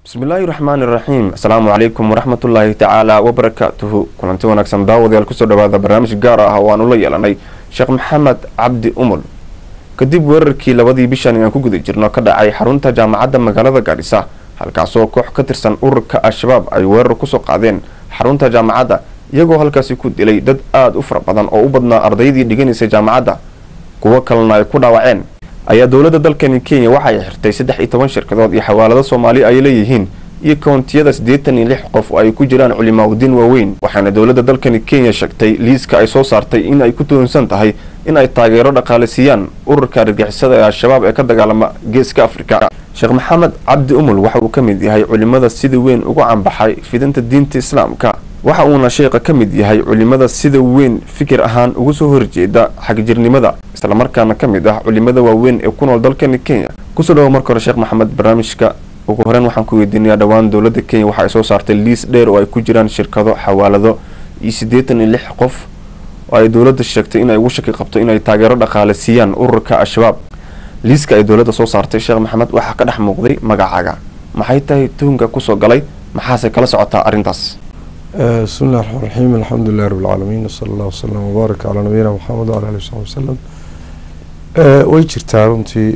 bismillaahi raxmaani iraxiim asalaamu calaykum waraxmatullaahi tacaala wabarakaatuhu kulanti wanaagsan daawadayaal kusoo dhawaada barnaamij gaar ah oo aanu la yeelanay sheekh maxamed cabdi umul kadib weerarkii labadii bishan aan ku guda jirno ka dhacay xarunta jaamacadda magaalada gaadhisa halkaasoo koox ka tirsan ururka al-shabaab ay weerar kusoo qaadeen xarunta jaamacadda iyagoo halkaasi ku dilay dad aada u fara badan oo u badnaa ardaydii dhiganaysay jaamacadda kuwo kalena ay ku dhaawaceen ayaa dowladda dalkani kenya waxa ay xirtay saddex iyo toban shirkadood iyo xawaalado soomaali ay leeyihiin iyo koontiyada siddeetan iyo lix qof oo ay ku jiraan culimaagudiin waaweyn waxaana dowladda dalkani kenya sheegtay liiska ay soo saartay in ay ku tuhunsan tahay in ay taageero dhaqaale siiyaan ururka argixisada ee al-shabaab ee ka dagaalama geeska afrika sheekh maxamed cabdi umul waxa uu ka mid yahay culimada sida weyn ugu canbaxay fidinta diinta islaamka waxa uuna sheekha ka mid yahay culimada sida weyn fikir ahaan uga soo horjeeda xagjirnimada islamarkaana ka mid ah culimada waaweyn ee ku nool dalkani kenya kusoo dhawo marka hore sheekh maxamed barnaamijka ugu horeyn waxaan ku weydiinayaa dhowaan dowladda kenya waxa ay soo saartay liis dheer oo ay ku jiraan shirkado xawaalado iyo siddeetan iyo lix qof oo ay dowladda sheegtay in ay ugu shaki qabto inay taageero dhaqaale siiyaan ururka al-shabaab liiska ay dowladda soo saartay sheekh maxamed waxaa ka dhex muuqday magacaaga maxay tahay tuhunka kusoo galay maxaase kala socotaa arrintaas bismi illahi raxmaan raxiim alxamdulilahi rabi lcaalamiin wsala allah wsalam wbaarak calaa nabiyina maxamed wala ali wsaxbi wasalam way jirtaa runtii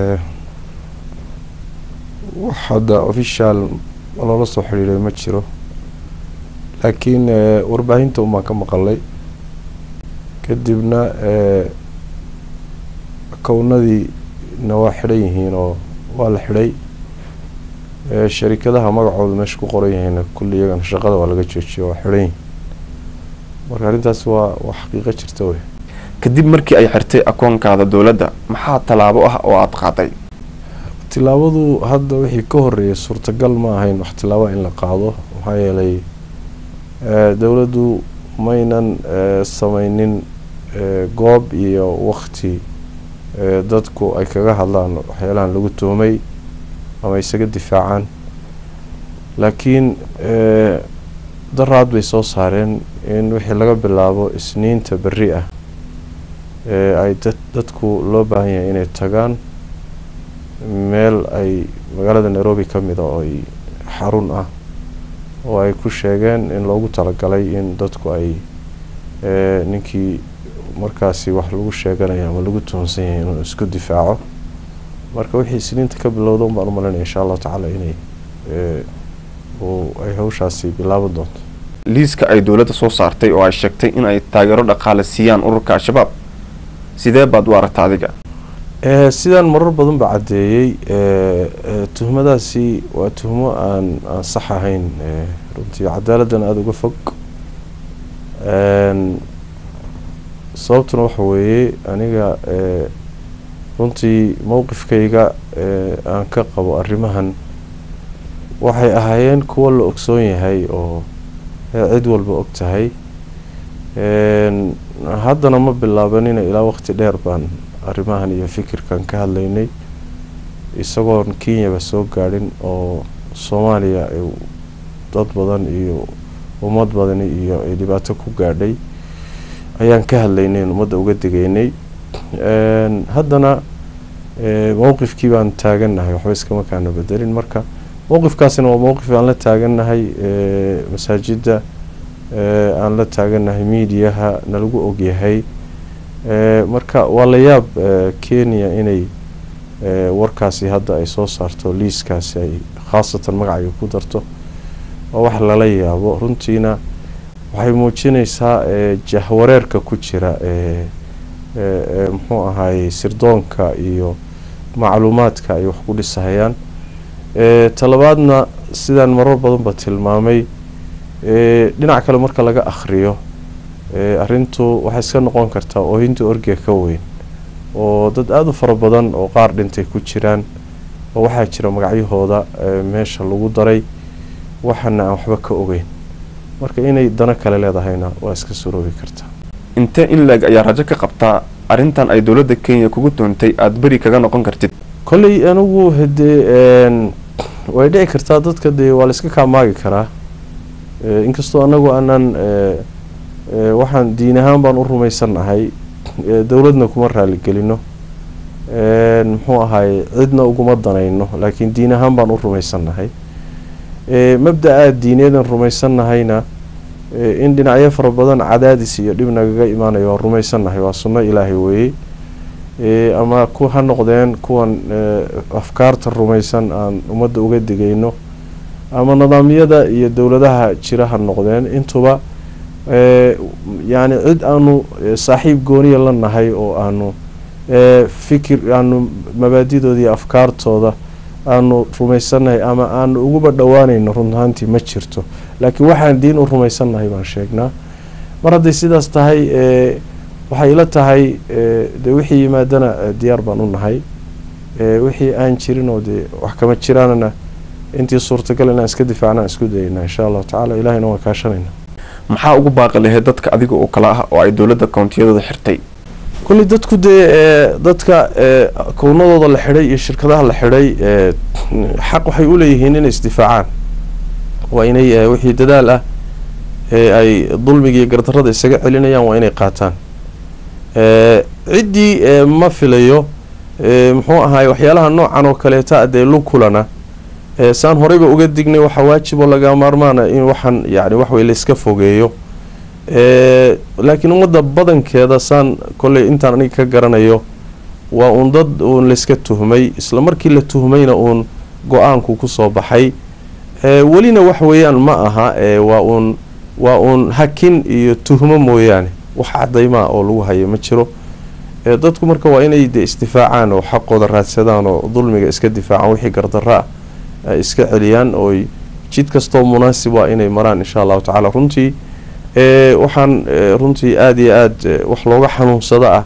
wax hadda official loola soo xidhiiray ma jiro laakiin warbaahinta unbaan ka maqalay kadibna kownadiina waa xidhan yihiin oo waa la xidhay sharikadaha magacooda meesha ku qoran yahayna kulli iyagana shaqada waa laga joojiyo waa xidhan yihin marka arrintaas waa waa xaqiiqo jirta wey kadib markii ay xirtay akoonkaada dowladda maxaa tallaabo ah oo aada qaaday tilaabadu hadda wixii ka horeeyay suurtagal ma ahayn wax tilaaba in la qaado maxaa yeelay dowladdu maynan sameynin goob iyo wakti dadku ay kaga hadlaan waxyaalahan lagu tuhmay ama isaga difaacaan laakiin daraad bay soo saareen in wixii laga bilaabo isniinta berri ah ay dad dadku loo baahan yahay inay tagaan meel ay magaalada nairobi ka mid a oo ay xarun ah oo ay ku sheegeen in loogu talagalay in dadku ay ninkii markaasi wax lagu sheeganayo ama lagu tuhunsan yahay inuu isku difaaco marka wixii isniinta ka bilowda un baan u malinaya insha allahu tacaala inay ay hawshaasi bilaaban doonto liiska ay dowladda soo saartay oo ay sheegtay in ay taageero dhaqaale siiyaan ururka al-shabaab sidee baad u aragta adiga sidaan marar badan ba caddeeyey tuhmadaasi waa tuhmo aan aan sax ahayn runtii cadaaladdan aada uga fog sababtuna waxa weeye aniga runtii mowqifkayga aan ka qabo arrimahan waxay ahaayeen kuwo la ogsoon yahay oo cid walba og tahay haddana ma bilaabanina ilaa waqti dheer baan arrimahan iyo fikirkan ka hadlaynay isagoon kenyaba soo gaadhin oo soomaaliya dad badan iyo ummad badani iyo ay dhibaato ku gaadhay ayaan ka hadlaynay ummadda uga degeynay haddana mowqifkii baan taagannahay waxba iskama kaana bedelin marka mowqifkaasina waa mowqif aan la taagannahay masaajidda aan la taagannahay miidiyaha nalagu ogyahay marka waa la yaab kenya inay warkaasi hadda ay soo saarto liiskaasi ay khaasatan magacayga ku darto oo wax lala yaabo runtiina waxay muujinaysaa jahwareerka ku jira muxuu ahaayey sirdoonka iyo macluumaadka ay wax ku dhisahayaan talabaadna sidaan marar badanba tilmaamay dhinac kale marka laga akhriyo arrintu waxay iska noqon kartaa oohinta orgiga ka weyn oo dad aada u fara badan oo qaar dhintay ku jiraan oo waxaa jira magacyahooda meesha lagu daray waxana aan waxba ka ogeyn marka inay dano kale leedahayna waa iska suroobi kartaa intee in leeg ayaa rajo ka qabtaa arrintan ay dowladda kenya kugu doontay aada beri kaga noqon kartid kolley anigu hadee way dhici kartaa dadka dee waa la iska kaamaagi karaa inkastoo anagu aanan waxaan diin ahaan baan u rumaysannahay dowladna kuma raaligelino muxuu ahaay cidna uguma danayno laakiin diin ahaan baan u rumaysannahay mabda-aa diineedan rumaysannahayna in dhinacyo fara badan cadaadis iyo dhib nagaga imaanayo waa rumaysannahay waa sunno ilaahay weeye ama ku ha noqdeen kuwan afkaarta rumaysan aan ummadda uga digayno ama nidaamyada iyo dowladaha jira ha noqdeen intuba yacni cid aanu saaxiib gooniya la nahay oo aanu fikir aanu mabaadidooda iyo afkaartooda aanu rumaysannahay ama aanu uguba dhowaanayno run ahaantii ma jirto laakiin waxaan diin u rumaysannahay baan sheegnaa mar hadday sidaas tahay waxay ila tahay dee wixii yimaadana diyaar baan u nahay wixii aan jirin oo dee wax kama jiraanana intii suurtagal inaan iska difaacnaan isku dayayna insha allahu tacala ilahayna waan kaashanayna maxaa ugu baaqi lahayd dadka adiga oo kale ah oo ay dowladda kountiyadooda xirtay kulli dadku dee dadka kownadooda la xidhay iyo shirkadaha la xidhay xaq waxay u leeyihiin inay isdifaacaan waa inay wixii dadaal ah ee ay dulmiga iyo gardarrada isaga celinayaan waa inay qaataan ciddii ma filayo muxuu ahaay waxyaalaha noocan oo kaleeta dee lukulana saan horeyba uga dignay waxaa waajiboo laga maarmaana in waxaan yani waxwey layska fogeeyo laakiin ummadda badankeeda saan kolley intaan aniga ka garanayo waa uun dad uun layska tuhmay isla markii la tuhmayna uun go-aanku kusoo baxay welina wax weeyaan ma aha waa uun waa uun hakin iyo tuhmo mooyaane wax cadaymaa oo lagu hayo ma jiro dadku marka waa inay de isdifaacaan oo xaqooda raadsadaan oo dulmiga iska difaacaan wixii gardarro ah ay iska celiyaan ooy jid kastoo munaasib waa inay maraan insha allahu tacaala runtii waxaan runtii aada iyo aada wax looga xanuunsado ah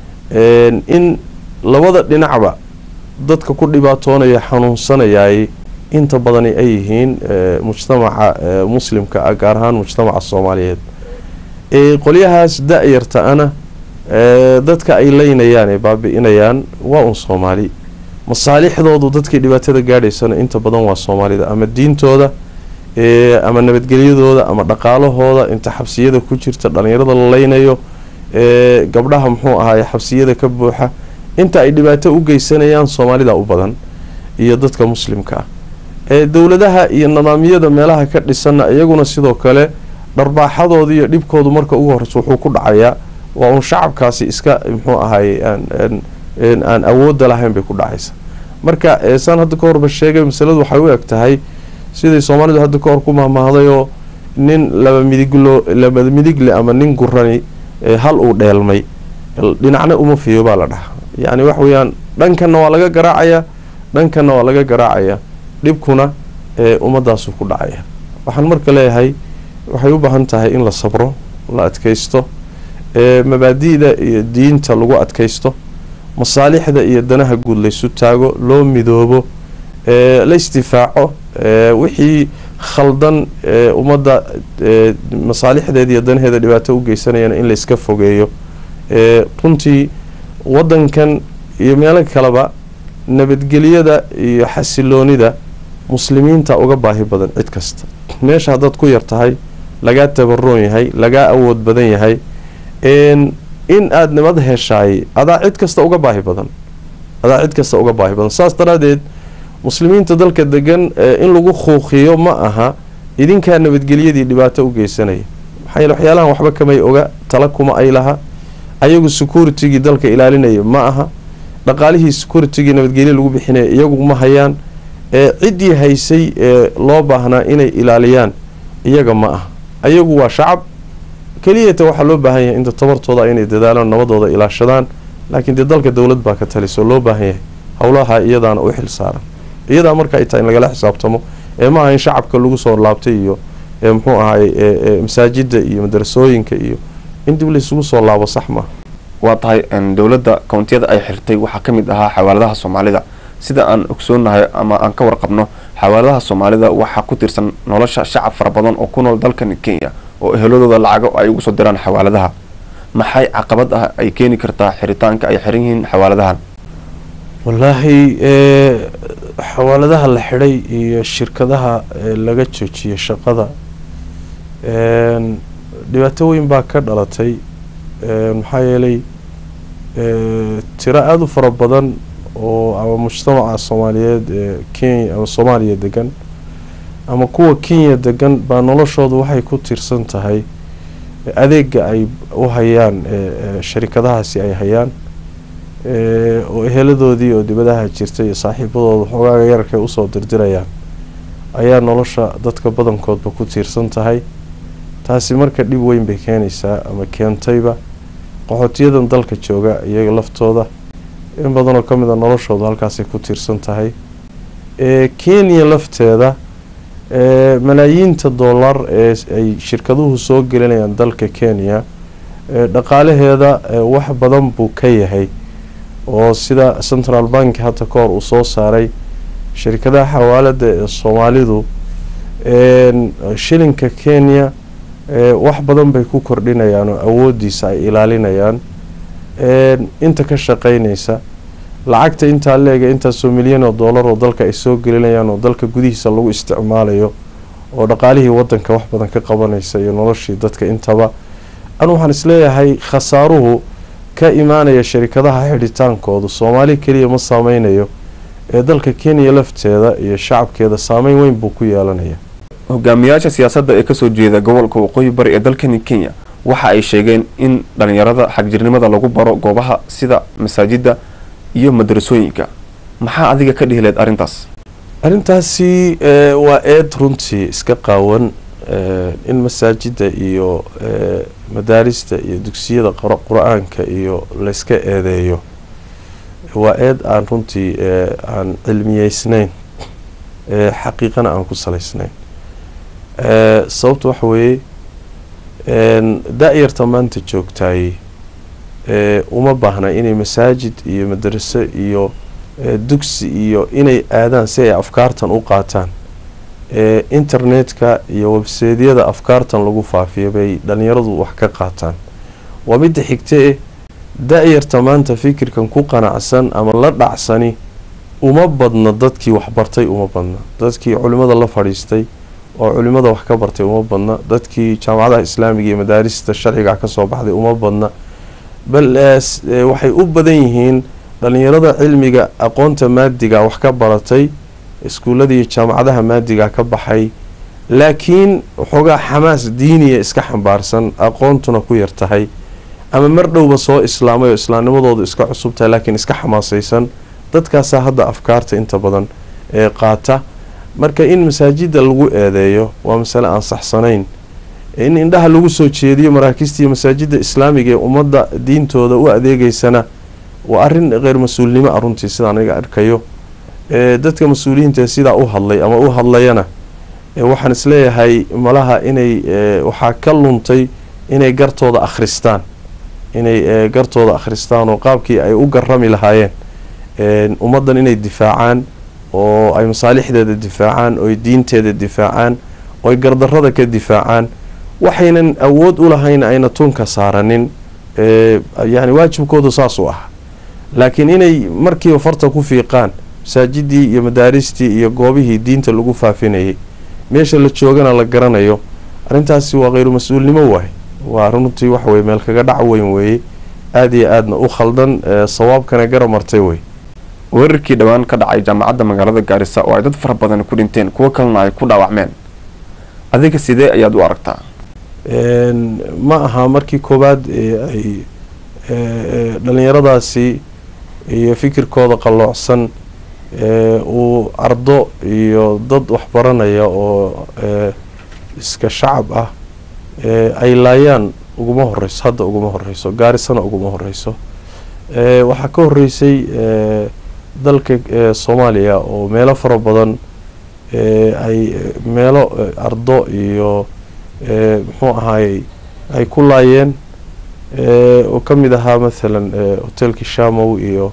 in labada dhinacba dadka ku dhibaatoonaya xanuunsanayaay inta badani ay yihiin mujtamaca muslimka ah gaar ahaan mujtamaca soomaaliyeed qolyahaas da-yarta-ana dadka ay leynayaan ee baabi-inayaan waa un soomaali masaalixdoodu dadkii dhibaatada gaadhaysana inta badan waa soomaalida ama diintooda ama nabadgelyadooda ama dhaqaalahooda inta xabsiyada ku jirta dhalinyarada la leynayo gabdhaha muxuu ahaay xabsiyada ka buuxa inta ay dhibaato u geysanayaan soomaalida u badan iyo dadka muslimka ah dowladaha iyo nidaamyada meelaha ka dhisanna iyaguna sidoo kale dharbaaxadooda iyo dhibkoodu marka ugu horeysa wuxuu ku dhacayaa waa uun shacabkaasi iska muxuu ahaay aan awoodda lahayn bay ku dhacaysa marka saan hadda ka horba sheegay masaladu waxay u eg tahay siday soomaalidu hadda ka hor ku mahmahdayoo nin laba midiglo laba midigle ama nin gurani hal uu dheelmay dhinacna uma fiyo baa la dhahaa yacni wax weeyaan dhankanna waa laga garaacayaa dhankanna waa laga garaacayaa dhibkuna ummaddaasuu ku dhacaya waxaan marka leeyahay waxay u baahan tahay in la sabro la adkaysto mabaadi'da iyo diinta lagu adkaysto masaalixda iyo danaha guud laysu taago loo midoobo la isdifaaco wixii khaldan ummadda masaalixdeeda iyo danaheeda dhibaato u geysanayana in layska fogeeyo runtii waddankan iyo meelo kaleba nabadgelyada iyo xasiloonida muslimiinta uga baahi badan cid kasta meesha haddaad ku yar tahay lagaa tabaroon yahay lagaa awood badan yahay in aada nabad heshaay adaa cid kasta uga baahi badan adaa cid kasta uga baahi badan saas daraadeed muslimiinta dalka degan in lagu khuuqiyo ma aha idinkaa nabadgelyadii dhibaato u geysanaya maxaa yeele waxyaalahan waxba kamay oga tala kuma ay laha ayagu securitigii dalka ilaalinaya ma aha dhaqaalihii securitigii nabadgelya lagu bixinaya iyagu ma hayaan ciddii haysay ee loo baahnaa inay ilaaliyaan iyaga ma aha ayagu waa shacab keliyata waxaa loo baahan yahay inta tabartooda inay dadaalaan nabadooda ilaashadaan laakiin dee dalka dowlad baa ka talisoo loo baahan yahay howlaha iyadaana u xil saaran iyadaa marka ay tahay in lagala xisaabtamo ee ma aha in shacabka lagu soo laabtay iyo muxuu ahay masaajida iyo madarasooyinka iyo in dib laysugu soo laabo sax maaha waa tahay dowladda kountiyada ay xirtay waxaa ka mid ahaa xawaaladaha soomaalida sida aan ogsoonahay ama aan ka warqabno xawaaladaha soomaalida waxaa ku tirsan nolosha shacab fara badan oo ku nool dalkan kenya oo eheladooda lacago ay ugu soo diraan xawaaladaha maxay caqabad ah ay keeni kartaa xiritaanka ay xiran yihiin xawaaladahan wallaahi xawaaladaha la xidhay iyo shirkadaha laga joojiyay shaqada dhibaato weyn baa ka dhalatay maxaa yeelay tiro aada u fara badan oo ama mujtamaca soomaaliyeed ee kenya ama soomaaliya degan ama kuwa kenya degan baa noloshoodu waxay ku tiirsan tahay adeega ay u hayaan sharikadahaasi ay hayaan oo eheladoodii oo dibadaha jirta iyo saaxiibadooda xogaaga yararkay usoo dirdirayaan ayaa nolosha dadka badankoodba ku tiirsan tahay taasi marka dhib weyn bay keenaysaa ama keentayba qaxootiyadan dalka jooga iyaga laftooda in badanoo ka mid a noloshooda halkaasay ku tiirsan tahay kenya lafteeda malaayiinta dollar ee ay shirkaduhu soo gelinayaan dalka kenya dhaqaalaheeda wax badan buu ka yahay oo sida central bank hadda ka hor uu soo saaray shirkadaha xawaalada ee soomaalidu shilinka kenya wax badan bay ku kordhinayaan oo awoodiisa ay ilaalinayaan inta ka shaqeynaysa lacagta intaa leega intaasoo milyan oo dollar oo dalka ay soo gelinayaan oo dalka gudihiisa lagu isticmaalayo oo dhaqaalihii wadanka wax badan ka qabanaysa iyo noloshii dadka intaba anu waxaan isleeyahay khasaaruhu ka imaanaya sharikadaha xidhitaankoodu soomaali keliya ma saameynayo ee dalka kenya lafteeda iyo shacabkeeda saameyn weyn buu ku yeelanaya hogaamiyaasha siyaasadda ee kasoo jeeda gobolka waqooyi bari ee dalkani kenya waxa ay sheegeen in dhalinyarada xagjirnimada lagu baro goobaha sida masaajida iyo madrasooyinka maxaa adiga ka dhihileed arrintaas arrintaasi waa eed runtii iska qaawan in masaajida iyo madaarista iyo dugsiyada qur-aanka iyo layska eedeeyo waa eed aan runtii aan cilmiyeysnayn xaqiiqana aan ku salaysnayn sababta waxa weeye da-yarta maanta joogtaay uma baahna inay masaajid iyo madraso iyo dugsi iyo inay aadaan si ay afkaartan u qaataan internetka iyo webseedyada afkaartan lagu faafiyo bay dhalinyaradu wax ka qaataan waa midda xigtee da-yarta maanta fikirkan ku qanacsan ama la dhacsani uma badna dadkii waxbartay uma badna dadkii culimada la fadhiistay oo culimada wax ka bartay uma badna dadkii jaamacadaha islaamiga iyo madaarista sharciga kasoo baxday uma badna bal waxay u badan yihiin dhalinyarada cilmiga aqoonta maadiga wax ka baratay iskuullada iyo jaamacadaha maadiga ka baxay laakiin waxoogaa xamaas diiniya iska xambaarsan aqoontuna ku yar tahay ama mar dhowba soo islaamay oo islaamnimadoodu iska cusub tahay laakiin iska xamaasaysan dadkaasaa hadda afkaarta inta badan ee qaata marka in masaajida lagu eedeeyo waa masale aan saxsanayn in indhaha lagu soo jeediyo maraakiista iyo masaajida islaamiga ee ummadda diintooda u adeegeysana waa arrin kheyr mas-uulnimo ah runtii sidaan aniga arkayo dadka mas-uuliyiinta sidaa u hadlay ama u hadlayana waxaan isleeyahay malaha inay waxaa ka luntay inay gartooda akhristaan inay gartooda akhristaan oo qaabkii ay u garami lahaayeen ummaddan inay difaacaan oo ay masaalixdeeda difaacaan ooy diinteeda difaacaan ooy gardarrada ka difaacaan waxaynan awood u lahayn ayna tunka saaranin yani waajibkoodu saas u ah laakiin inay markiiba farta ku fiiqaan masaajidii iyo madaaristii iyo goobihii diinta lagu faafinayay meesha la joogana la garanayo arrintaasi waa kheyru mas-uulnimo waay waa runtii waxaweye meel kaga dhac weyn weeye aada iyo aadna u khaldan sawaabkana gara martay wey weerarkii dhowaan ka dhacay jaamacadda magaalada gaarisa oo ay dad fara badan ku dhinteen kuwo kalena ay ku dhaawacmeen adiga sidee ayaad u aragtaa ma aha markii koowaad ay dhalinyaradaasi iyo fikirkooda qalloocsan uu ardo iyo dad waxbaranaya oo iska shacab ah ay laayaan uguma horeyso hadda uguma horeyso gaarisana uguma horeyso waxaa ka horeysay dalka soomaaliya oo meelo fara badan ay meelo ardo iyo muxuu ahaayey ay ku laayeen oo ka mid ahaa mathalan hotelkii shamow iyo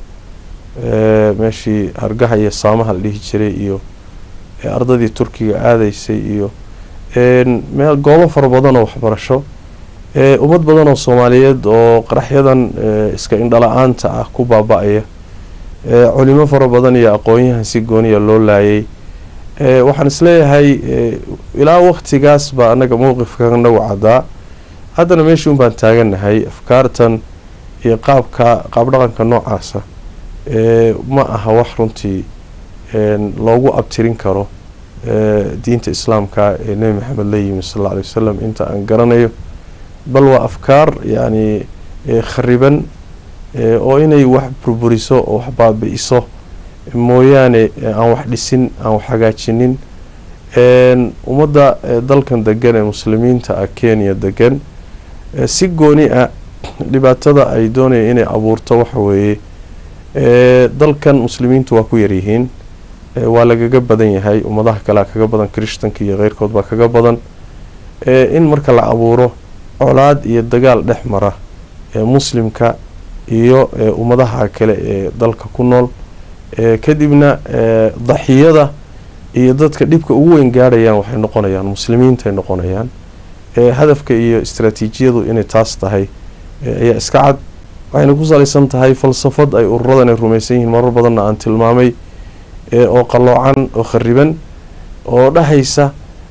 meeshii hargaha iyo saamaha la dhihi jiray iyo ardadii turkiga aadaysay iyo meel goobo fara badan oo waxbarasho ummad badan oo soomaaliyeed oo qaraxyadan iska indhala-aanta ah ku baaba-aya culimo fara badan iyo aqoon-yahan si gooniya loo laayay waxaan isleeyahay ilaa waktigaas baa anaga mowqifka nagu caddaa haddana meeshii un baan taagannahay afkaartan iyo qaabka qaab dhaqanka noocaasa ma aha wax runtii loogu abtirin karo diinta islaamka ee nebi maxamed la yimi sal alla alay wasalam inta aan garanayo bal waa afkaar yacni khariban oo inay wax burburiso oo wax baabi-iso mooyaane aan wax dhisin aan wax hagaajinin ummadda dalkan degan ee muslimiinta ah kenya degan si gooni ah dhibaatada ay doonaya inay abuurto waxa weeye dalkan muslimiintu waa ku yaryihiin waa lagaga badan yahay ummadaha kalea kaga badan krishtanka iyo keyrkood baa kaga badan in marka la abuuro colaad iyo dagaal dhex mara muslimka iyo ummadaha kale ee dalka ku nool kadibna daxiyada iyo dadka dhibka ugu weyn gaadhayaan waxay noqonayaan muslimiintaay noqonayaan hadafka iyo istraatiijiyadu inay taas tahay ayaa iska cad waxayna ku salaysan tahay falsafad ay ururadan ay rumaysan yihiin marar badanna aan tilmaamay oo qalloocan oo khariban oo dhahaysa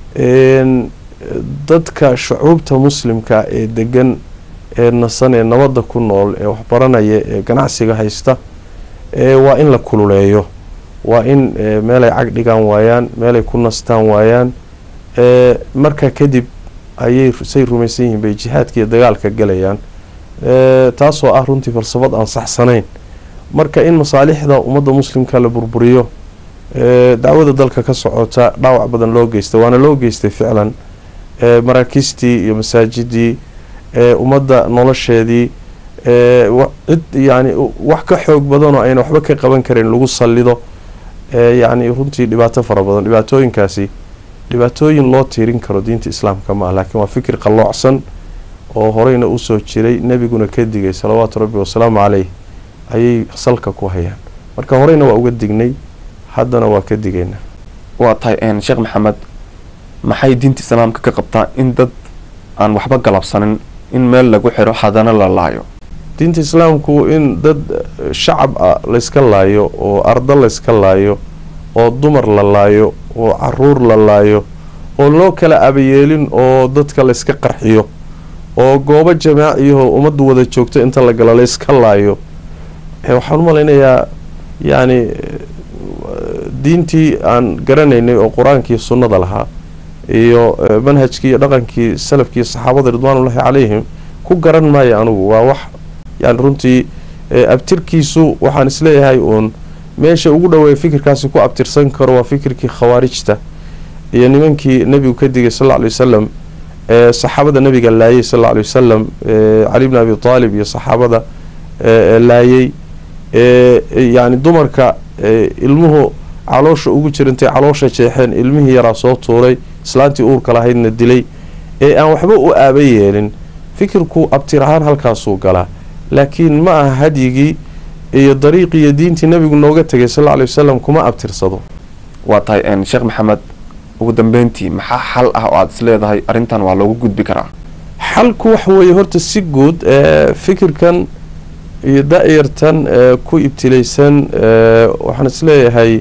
dadka shucuubta muslimka ee degan ee nasan ee nabadda ku nool ee waxbaranaya ee ganacsiga haysta waa in la kululeeyo waa in meelay cag dhigaan waayaan meelay ku nastaan waayaan markaa kadib ayay say rumaysan yihiin bay jihaadka iyo dagaalka galayaan taasoo ah runtii falsafad aan saxsanayn marka in masaalixda ummadda muslimka la burburiyo dacwada dalka ka socota dhaawac badan loo geystay waana loo geystay ficlan maraakiistii iyo masaajidii ummadda nolosheedii cid yani wax ka xoog badanoo ayna waxba ka qaban karin lagu sallido yacni runtii dhibaato fara badan dhibaatooyinkaasi dhibaatooyin loo tiirin karo diinta islaamka ma ah laakiin waa fikir qalloocsan oo horeyna usoo jiray nebiguna ka digay salawaatu rabbi wasalaamu caleyh ayay salka ku hayaan marka horeyna waa uga dignay haddana waa ka digaynaa waa tahay sheekh maxamed maxay diinta islaamka ka qabtaa in dad aan waxba galabsanin in meel lagu xiro hadana la laayo diinta islaamku in dad shacab ah layska laayo oo ardo layska laayo oo dumar la laayo oo caruur la laayo oo loo kala abayeelin oo dadka layska qarxiyo oo goobo jamaaciyaho ummaddu wada joogto inta la galo layska laayo waxaan u malaynayaa yacni diintii aan garanaynay oo qur-aankii sunnada lahaa iyo manhajkii iyo dhaqankii salafkii saxaabada ridwaanullaahi calayhim ku garan maayo anugu waa wax yani runtii abtirkiisu waxaan isleeyahay uun meesha ugu dhaweeya fikirkaasi ku abtirsan karo waa fikirkii khawaarijta iyo nimankii nebigu ka digay sal lla alay wasalam saxaabada nabiga laayay sal lla alay wasalam cali bni abi taalib iyo saxaabada laayay yani dumarka ilmuhu caloosha ugu jirantay caloosha jeexeen ilmihii yaraa soo tuuray islaantii uurka lahaydna dilay ee aan waxba u aaba yeelin fikirku abtir ahaan halkaasuu galaa laakiin ma aha hadyigii iyo dariiqii iyo diintii nabigu nooga tegay sal lla lay wasalam kuma abtirsado waa tahay sheekh maxamed ugu dambeyntii maxaa xal ah oo aada is leedahay arrintan waa loogu gudbi karaa xalku waxa weeye horta si guud fikirkan iyo da-yartan ku ibtilaysan waxaan is leeyahay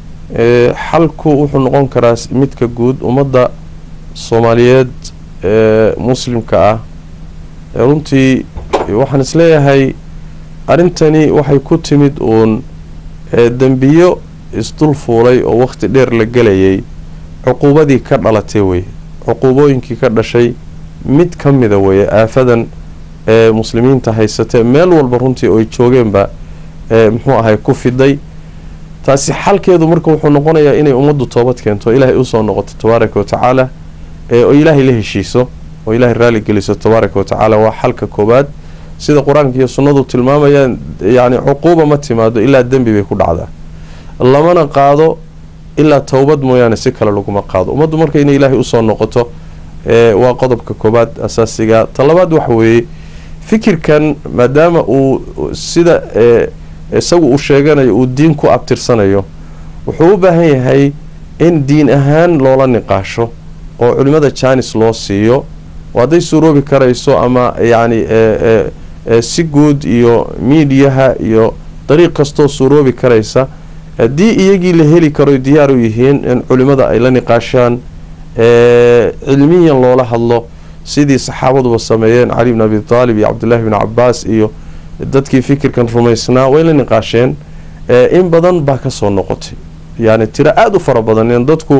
xalku wuxuu noqon karaa midka guud ummadda soomaaliyeed ee muslimka ah runtii waxaan is leeyahay arrintani waxay ku timid uun dembiyo isdul fuulay oo waqti dheer la gelayay cuquubadii ka dhalatay weye cuquubooyinkii ka dhashay mid ka mida weye aafadan ee muslimiinta haysatee meel walba runtii oo ay joogeenba muxuu ahay ku fiday taasi xalkeedu marka wuxuu noqonayaa inay ummaddu toobad keento ilaahay usoo noqoto tabaaraka wa tacaala oo ilaahay la heshiiso oo ilaahay raali geliso tabaaraka wa tacaala waa xalka koowaad sida qur-aanka iyo sunnadu tilmaamayaan yacni cuquuba ma timaado ilaa dembi bay ku dhacdaa lamana qaado ilaa towbad mooyaane si kale laguma qaado ummaddu marka inay ilaahay usoo noqoto waa qodobka koowaad asaasiga talabaad waxa weeye fikirkan maadaama uu sida isagu uu sheeganayo uu diin ku abtirsanayo wuxuu u baahan yahay in diin ahaan loola niqaasho oo culimada jaanis loo siiyo oo hadday suuroobi karayso ama yacni si guud iyo miidiyaha iyo dariiq kastoo suuroobi karaysa haddii iyagii la heli karo diyaar u yihiin in culimada ay la niqaashaan cilmiyan loola hadlo sidii saxaabaduba sameeyeen cali bn abi taalib iyo cabdullaahi bn cabaas iyo dadkii fikirkan rumaysnaa way la niqaasheen in badan baa kasoo noqotay yani tiro aada u fara badan in dadku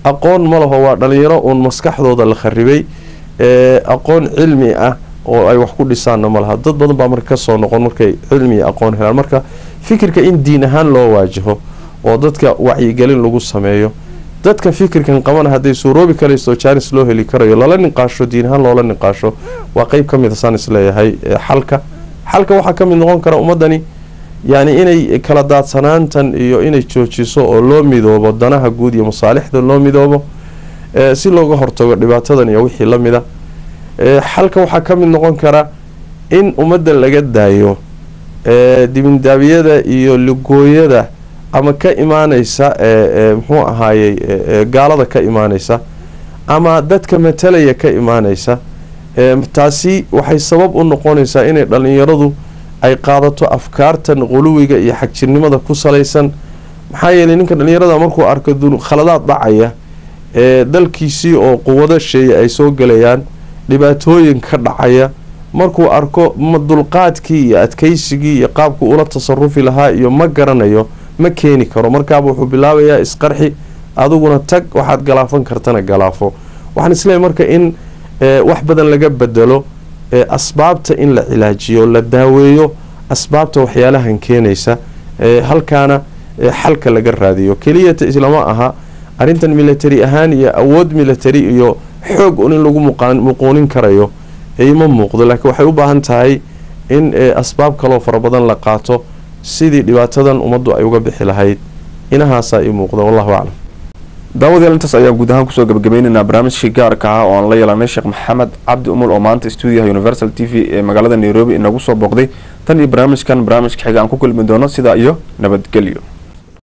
aqoon ma laho waa dhalinyaro uun maskaxdooda la kharibay aqoon cilmi ah oo ay wax ku dhisaanna ma laha dad badan baa marka kasoo noqon markay cilmi iyo aqoon helaan marka fikirka in diin ahaan loo waajaho oo dadka wacyigelin lagu sameeyo dadka fikirkan qabana hadday suuroobi karayso jaanis loo heli karayo lala niqaasho diin ahaan loola niqaasho waa qeyb ka mid a saan isleeyahay xalka xalka waxaa ka mid noqon kara ummadani yacni inay kala daadsanaantan iyo inay joojiso oo loo midoobo danaha guud iyo masaalixda loo midoobo si looga hortago dhibaatadan iyo wixii la mida xalka waxaa ka mid noqon kara in ummadda laga daayo dibindaabiyada iyo ligooyada ama ka imaaneysa muxuu ahaayey gaalada ka imaaneysa ama dadka matalaya ka imaaneysa taasi waxay sabab u noqonaysaa inay dhalinyaradu ay qaadato afkaartan quluwiga iyo xagjirnimada ku salaysan maxaa yeelay ninka dhalinyarada markuu arko khaladaad dhacaya ee dalkiisii oo quwado sheeya ay soo gelayaan dhibaatooyin ka dhacaya markuu arko dulqaadkii iyo adkeysigii iyo qaabku ula tasarufi lahaa iyo ma garanayo ma keeni karo markaaba wuxuu bilaabayaa isqarxi adiguna tag waxaad galaafan kartana galaafo waxaan isleeyahy marka in wax badan laga bedelo asbaabta in la cilaajiyo la daaweeyo asbaabta waxyaalahan keenaysa halkaana xalka laga raadiyo keliyata islama aha arrintan military ahaan iyo awood military iyo xoog un in lagu muquunin karayo ima muuqdo laakiin waxay u baahan tahay in asbaab kaloo fara badan la qaato sidii dhibaatadan ummaddu ay uga bixi lahayd inahaasaa ii muuqda wallahu aclam daawadayaal intaas ayaan guud ahaan kusoo gabagabaynaynaa barnaamijkii gaarka ah oo aan la yeelanay sheekh maxamed cabdi umul oo maanta stuudiyaha universal t v ee magaalada nairobi inagu soo booqday tan iyo barnaamijkan barnaamijka xiga aan ku kulmi doono sidaa iyo nabadgelyo